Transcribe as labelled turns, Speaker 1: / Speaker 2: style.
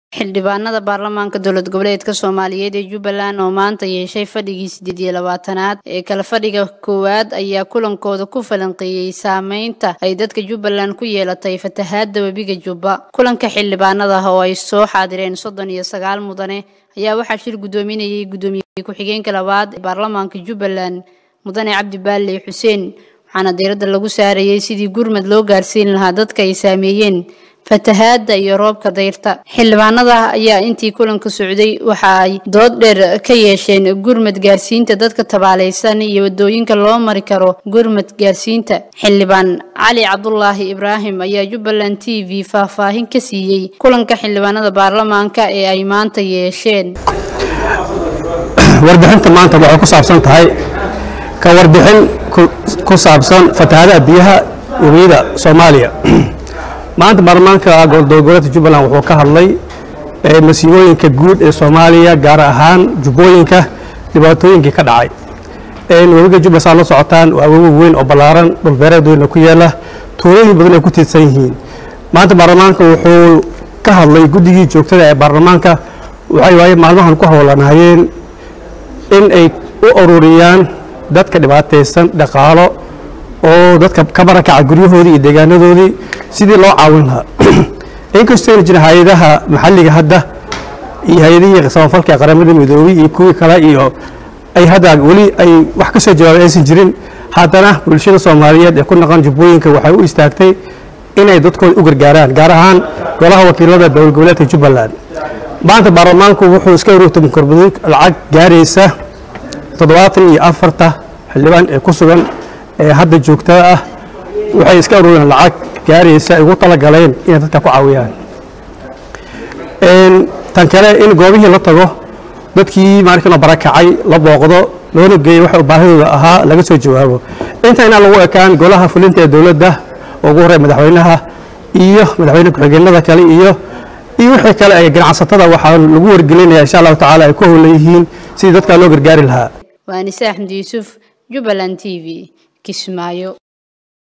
Speaker 1: xildhibaanada baarlamaanka dowlad goboleedka soomaaliyeed ee jubbaland oo maanta yeeshay fadhigii sideed iyo labaatanaad ee kala fadhiga koowaad ayaa kulankooda ku falanqeeyey saameynta ay dadka jubbaland ku yeelatay fatahaadda webiga jubba kulanka xildhibaanada oo ay soo xaadireen soddon iyo sagaal mudane ayaa waxaa shir guddoominayay guddoomiye ku-xigeenka labaad ee baarlamaanka jubbaland mudane cabdi baale xuseen waxaana diiradda lagu saarayey sidii gurmad loo gaarsiin lahaa dadka ay saameeyeen fatahaadda iyo roobka dayrta xildhibaanada ayaa intii kulanka socday waxa ay dood dheer ka yeesheen gurmad gaarsiinta dadka tabaalaysan iyo wadooyinka loo mari karo gurmad gaarsiinta xildhibaan cali cabdulaahi ibraahim ayaa jubbaland t v faahfaahin ka siiyey kulanka xildhibaanada baarlamaanka ee ay maanta yeesheen
Speaker 2: warbixinta maanta waxay ku saabsan tahay ka warbixin ku saabsan fatahaadaha biyaha webiyada soomaaliya maanta baarlamaanka gobolgoboleedka jubbaland wuxuu ka hadlay masiibooyinka guud ee soomaaliya gaar ahaan jubbooyinka dhibaatooyinkii ka dhacay webiga jubbaland saa la socotaan waa webi weyn oo ballaaran dhulbeereed weyna ku yaala tuulooyin badan ay ku tiirsan yihiin maanta baarlamaanka wuxuu ka hadlay guddigii joogtada ee baarlamaanka waxay waaye maalmahan ku howlanayeen in ay u ururiyaan dadka dhibaataysan dhaqaalo oo dadka ka barakaca guryahoodii iyo deegaanadoodii sidii loo caawin lahaa inkastoo ayna jirin hay-adaha maxalliga hadda iyo hay-adihii samafalka ee qaramada midoobay iyo kuwii kale iyo ay hadda weli ay wax ka soo jawaabay aysan jirin haddana bulshada soomaaliyeed ee ku naqan jubbooyinka waxay u istaagtay inay dadkooda u gargaaraan gaar ahaan golaha wakiilada dowlad goboleedka jubbaland maanta baarlamaanku wuxuu iska ururtay mukarbaduug lacag gaaraysa toddobaatan iyo afarta xildhibaan ee ku sugan ee hadda joogtada ah waxay iska urureen lacag gaaraysa ay ugu talagaleen inay dadka ku caawiyaan tan kale in goobihii la tago dadkii markii la barakacay la booqdo loona geeyo waxa baahidooda ahaa laga soo jawaabo inta inaan lagu ekaan golaha fulinta ee dowladda oo ugu horey madaxweynaha iyo madaxweyne ku-xigeenada kale iyo iyo wixii kale ay ganacsatada waxaa lagu wargelinaya insha allahu tacaala ay ku howlan yihiin sidii dadkaa loo gargaari lahaa
Speaker 1: waanise axmed yuusuf jubbaland t v kismaayo